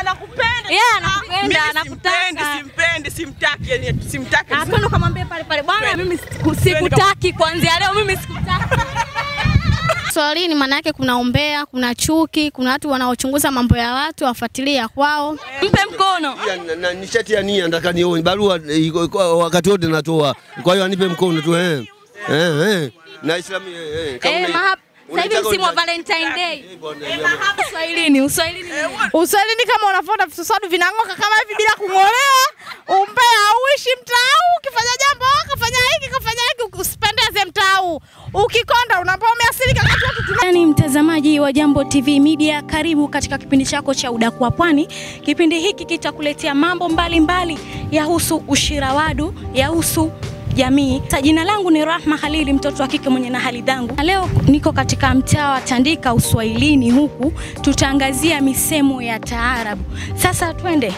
anakupenda. Yeye anakupenda, Mimi anakutaka. simpendi, simpendi, simtaki, yani simtaki. Ah, twende ukamwambia pale pale, bwana, Twende. mimi siku- sikutaki kuanzia leo, mimi sikutaki. Swalini maana yake kuna umbea, kuna chuki, kuna watu wanaochunguza mambo ya watu wafuatilie ya kwao. Mpe mkono. Ya, na- na nishati ya nia nataka nione barua iko- iko- wakati wote natoa, kwa hiyo anipe mkono tu eh. Eh, eh. Na Islamu eh, eh. Kama Eh, una- mahab- sasa hivi unataka msimu wa unitaki- Valentine Day. Eh, bwana, ya- Uswahilini, uswahilini. Uswahilini kama unafuata visosadu vinang'oka kama hivi bila kung'olewa, umbea hauishi mtaa huu. Ukifanya jambo kafanya hiki kafanya hiki, usipendeze mtaa huu. Ukikonda unaambia umeasilika kati watu tuna Yaani mtazamaji wa Jambo TV Media, karibu katika kipindi chako cha Udaku wa Pwani. Kipindi hiki kitakuletea mambo mbalimbali yahusu ushirawadu, yahusu jamii. Sa jina langu ni Rahma Halili, mtoto wa kike mwenye na hali dhangu. Na leo niko katika mtaa wa Tandika Uswahilini, huku tutaangazia misemo ya taarabu. Sasa twende.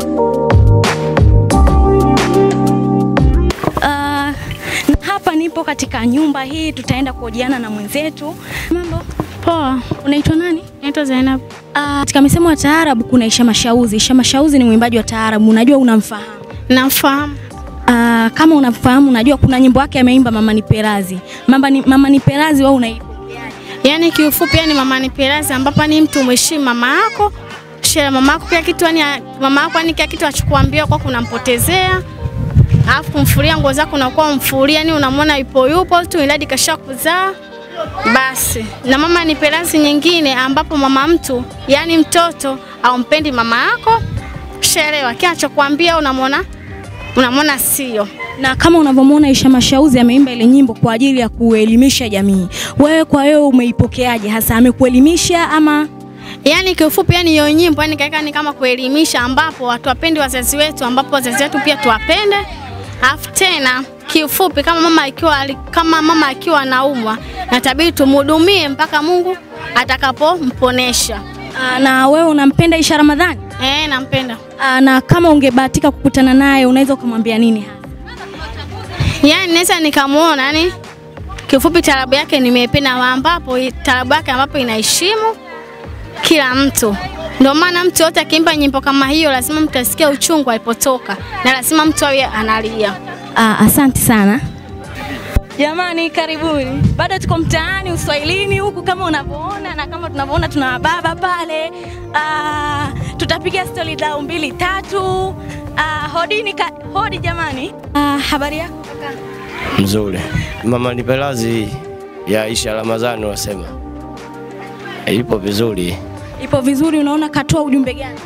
Ah, hapa nipo katika nyumba hii, tutaenda kuhojiana na mwenzetu. Mambo Poa, unaitwa nani? naitwa Zainab. Ah, katika misemo ya taarabu kuna Isha Mashauzi. Isha Mashauzi ni mwimbaji wa taarabu, unajua unamfahamu? Namfahamu. Ah, kama unamfahamu, unajua kuna nyimbo yake ameimba Mama ni Perazi. Mama ni, Mama ni Perazi wewe unaipokeaje? Yaani kiufupi, yani mama ni pelazi, ambapo ni mtu umheshimu mama yako, shela mama yako kila kitu, yani mama yako yani kila kitu achukuambia kwa kunampotezea alafu kumfulia nguo zako unakuwa mfulia, yani unamwona yupo yupo tu, iladi kasha kuzaa basi. Na mama ni pelazi nyingine, ambapo mama mtu yani mtoto aumpendi mama yako, shelewa kila anachokuambia unamwona unamwona sio Na kama unavyomwona Isha Mashauzi ameimba ile nyimbo kwa ajili ya kuelimisha jamii. Wewe kwa wewe umeipokeaje hasa? Amekuelimisha ama Yaani kiufupi, yani hiyo nyimbo yani kaika ni kama kuelimisha, ambapo watu wapendi wazazi wetu, ambapo wazazi wetu pia tuwapende. Alafu tena kiufupi, kama mama akiwa ali- kama mama akiwa anaumwa, natabidi tumhudumie mpaka Mungu atakapomponesha. ah, na wewe unampenda Isha Ramadhani? Eh, nampenda. Ah, na kama ungebahatika kukutana naye unaweza ukamwambia nini hasa? Yaani naweza nikamwona, yani kiufupi, tarabu yake nimeipenda, ambapo tarabu yake ambapo inaheshimu kila mtu. Ndio maana mtu yote akiimba nyimbo kama hiyo, lazima mtu asikie uchungu alipotoka, na lazima mtu awe analia. Ah, asante sana jamani, karibuni. Bado tuko mtaani Uswahilini huku kama unavyoona, na kama tunavyoona tuna wababa pale. Ah, tutapiga stori dau mbili tatu. Ah, hodini ka, hodi jamani. Ah, habari yako kaka? mzuri. Mama ni pelazi ya Aisha Ramadhani wasema ipo vizuri, Ipo vizuri. Unaona katoa ujumbe gani?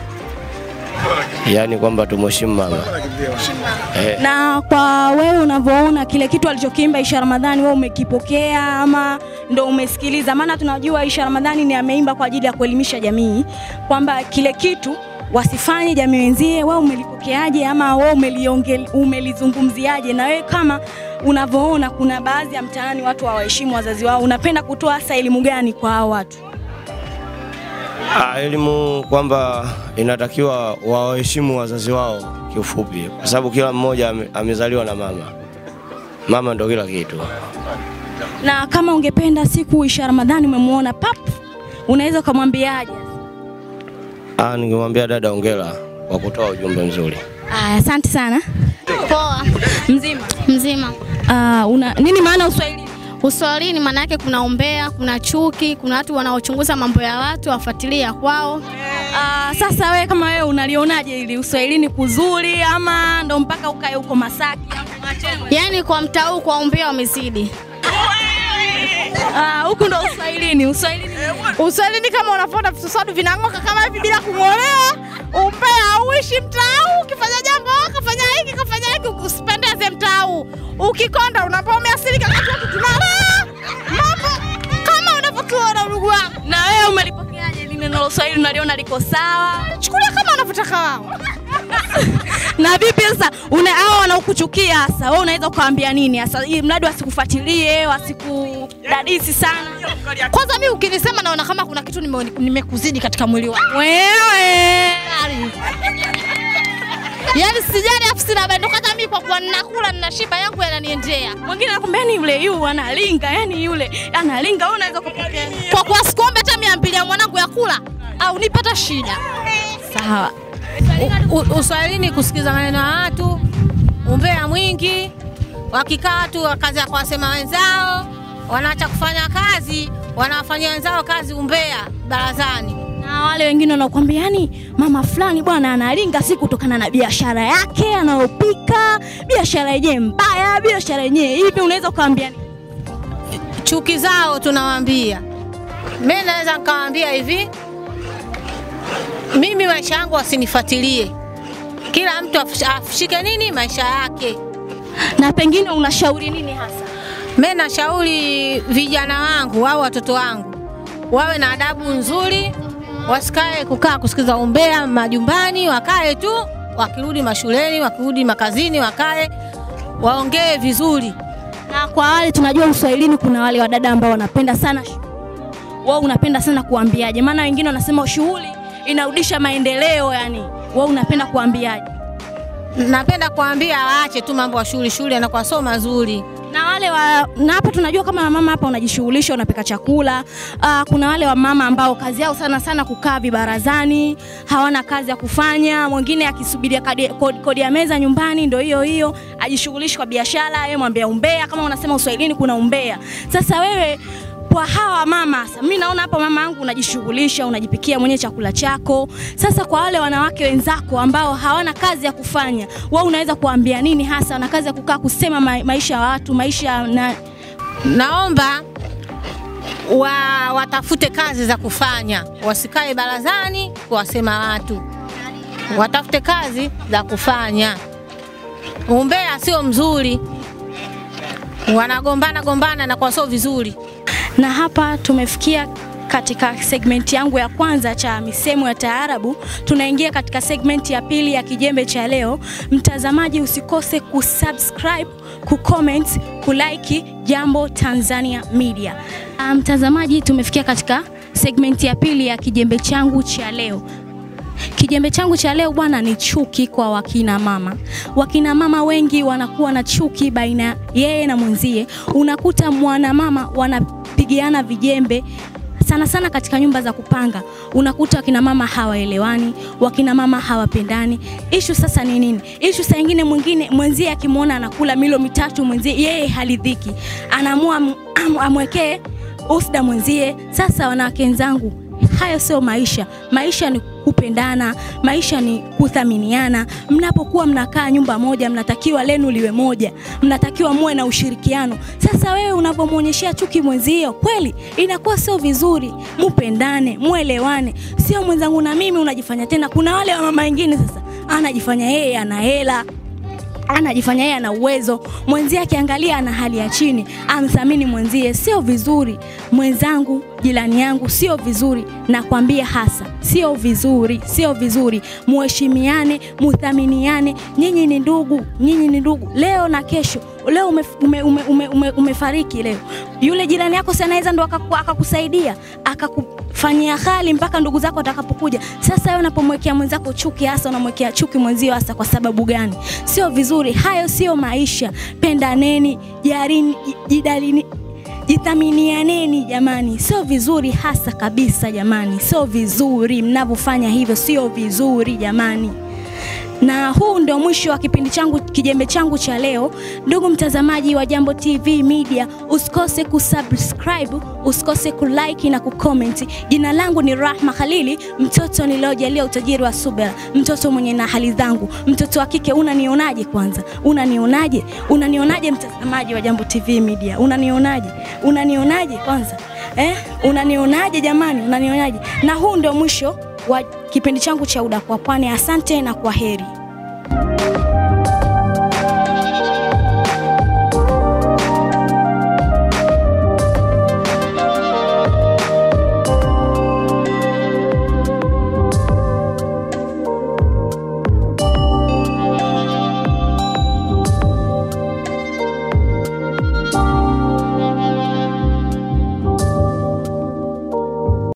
yaani kwamba tumheshimu mama eh, Na kwa wewe unavyoona kile kitu alichokiimba Aisha Ramadhani, wewe umekipokea ama ndo umesikiliza? Maana tunajua Aisha Ramadhani ni ameimba kwa ajili ya kuelimisha jamii kwamba kile kitu wasifanye jamii wenzie. Wewe umelipokeaje ama wewe umeliongel- umelizungumziaje? Na wewe kama unavyoona, kuna baadhi ya mtaani watu hawaheshimu wazazi wao, unapenda kutoa hasa elimu gani kwa hao watu? ah, elimu kwamba inatakiwa wawaheshimu wazazi wao kiufupi, kwa sababu kila mmoja ame- amezaliwa na mama. Mama ndo kila kitu. Na kama ungependa siku Aisha Ramadhani umemwona pap, unaweza ukamwambiaje? Ah, ningemwambia dada ongera kwa kutoa ujumbe mzuri. Aya, asante sana. Poa, Mzima. mzima. Ah, una nini maana Uswahili? Uswahilini maana yake kuna umbea, kuna chuki, kuna watu wanaochunguza mambo ya watu wafuatilie ya kwao. Ah, sasa wewe kama wewe unalionaje ili Uswahilini kuzuri ama ndo mpaka ukae huko Masaki? Yaani kwa mtaa huu kwa umbea wamezidi. Ah, huku ndo Uswahilini, Uswahilini. Uswahilini kama unafuata visosadu vinang'oka kama hivi bila kung'olewa, umbea hauishi mtaa huu. Ukifanya jambo kafanya hiki kafanya hiki, usipendeze mtaa huu. Ukikonda unaambia umeasilika kati watu tunalea mambo kama unavyotuona ndugu wangu. Na wewe umelipokeaje ili neno la Uswahili unaliona liko sawa? Chukulia kama wanavyotaka wao. Na vipi sasa una hao wanaokuchukia hasa, wewe unaweza ukawaambia nini hasa ili mradi wasikufuatilie, wasikudadisi sana? Kwanza mimi ukinisema naona kama kuna kitu nime- nimekuzidi katika mwili wangu. Wewe Yaani sijali afu sina bado hata mimi kwa kuwa ninakula ninashiba yangu yananiendea. mwingine anakuambia ni yule yu analinga, yani yule analinga, wewe unaweza kupokea. Kwa kuwa sikuombe hata mia mbili ya mwanangu ya kula au nipata shida. hawa U- u- uswahilini kusikiza maneno ya watu, umbea mwingi, wakikaa tu kazi ya kuwasema wenzao, wanaacha kufanya kazi, wanawafanyia wenzao kazi umbea barazani. na wale wengine wanakuambia yani mama fulani bwana analinga si kutokana na biashara yake anayopika biashara yenyewe mbaya biashara yenyewe hivi unaweza ukaambia nini? chuki zao tunawaambia. Mimi naweza nikawaambia hivi, mimi maisha yangu wasinifuatilie, kila mtu afish- afishike nini maisha yake. na pengine unashauri nini hasa Mimi nashauri vijana wangu au watoto wangu wawe na adabu nzuri, wasikae kukaa kusikiza umbea majumbani, wakae tu, wakirudi mashuleni, wakirudi makazini, wakae waongee vizuri. na kwa wale tunajua uswahilini kuna wale wadada ambao wanapenda sana shughuli. wewe unapenda sana kuambiaje maana wengine wanasema shughuli inarudisha maendeleo yani wewe unapenda kuambiaje Napenda kuambia waache tu mambo ya shule, shule yanakuwa sio mazuri. na wale wa na hapa tunajua kama mama hapa unajishughulisha unapika chakula uh, kuna wale wa mama ambao kazi yao sana sana kukaa vibarazani hawana kazi ya kufanya mwingine akisubiria kadi- kodi, kodi ya meza nyumbani ndo hiyo hiyo ajishughulishi kwa biashara yeye mwambia umbea kama unasema uswahilini kuna umbea sasa wewe kwa hawa mama sasa mimi naona hapa mama yangu unajishughulisha unajipikia mwenyewe chakula chako sasa kwa wale wanawake wenzako ambao hawana kazi ya kufanya wewe unaweza kuambia nini hasa wana kazi ya kukaa kusema ma maisha ya watu maisha na Naomba wa, watafute kazi za kufanya, wasikae barazani kuwasema watu, watafute kazi za kufanya. Umbea sio mzuri, wanagombana gombana na kwa sio vizuri. na hapa tumefikia katika segmenti yangu ya kwanza cha misemo ya taarabu. Tunaingia katika segmenti ya pili ya kijembe cha leo. Mtazamaji, usikose kusubscribe, kucomment, kulike Jambo Tanzania Media. Ah, Mtazamaji, tumefikia katika segmenti ya pili ya kijembe changu cha leo. Kijembe changu cha leo bwana ni chuki kwa wakina mama. Wakina mama wengi wanakuwa na chuki baina yeye na mwenzie. Unakuta mwanamama wanapigiana vijembe sana sana katika nyumba za kupanga unakuta wakina mama hawaelewani, wakina mama hawapendani. Ishu sasa ni nini? Ishu saa ingine mwingine mwenzie akimwona anakula milo mitatu mwenzie yeye halidhiki, anaamua am- am- amwekee usda mwenzie. Sasa wanawake wenzangu, hayo sio maisha. Maisha ni kupendana, maisha ni kuthaminiana. Mnapokuwa mnakaa nyumba moja, mnatakiwa lenu liwe moja, mnatakiwa muwe na ushirikiano. Sasa wewe unapomwonyeshea chuki mwenzio, kweli inakuwa sio vizuri. Mupendane, muelewane, sio mwenzangu na mimi unajifanya tena. Kuna wale wa mama wengine sasa anajifanya yeye ana hela anajifanya yeye ana uwezo, mwenzie akiangalia ana hali ya chini, amthamini mwenzie. Sio vizuri mwenzangu, jirani yangu, sio vizuri, nakwambia hasa, sio vizuri, sio vizuri. Muheshimiane, muthaminiane, nyinyi ni ndugu, nyinyi ni ndugu, leo na kesho. Leo ume, ume, ume, ume, ume, umefariki leo, yule jirani yako si anaweza ndo akaku- akakusaidia akakufanyia hali mpaka ndugu zako watakapokuja. Sasa wewe unapomwekea mwenzako chuki, hasa unamwekea chuki mwenzio, hasa kwa sababu gani? Sio vizuri, hayo sio maisha. Pendaneni, jarini, jidalini jithaminianeni jamani, sio vizuri hasa kabisa jamani, sio vizuri mnavyofanya hivyo, sio vizuri jamani na huu ndio mwisho wa kipindi changu kijembe changu cha leo. Ndugu mtazamaji wa Jambo TV Media, usikose kusubscribe, usikose kulike na kucomment. Jina langu ni Rahma Khalili, mtoto niliojalia utajiri wa subira, mtoto mwenye na hali zangu, mtoto wa kike. Unanionaje kwanza? Unanionaje? Unanionaje mtazamaji wa Jambo TV Media? Unanionaje? Unanionaje kwanza? Eh? Unanionaje jamani? Unanionaje? Na huu ndio mwisho wa kipindi changu cha Udaku wa Pwani. Asante na kwa heri.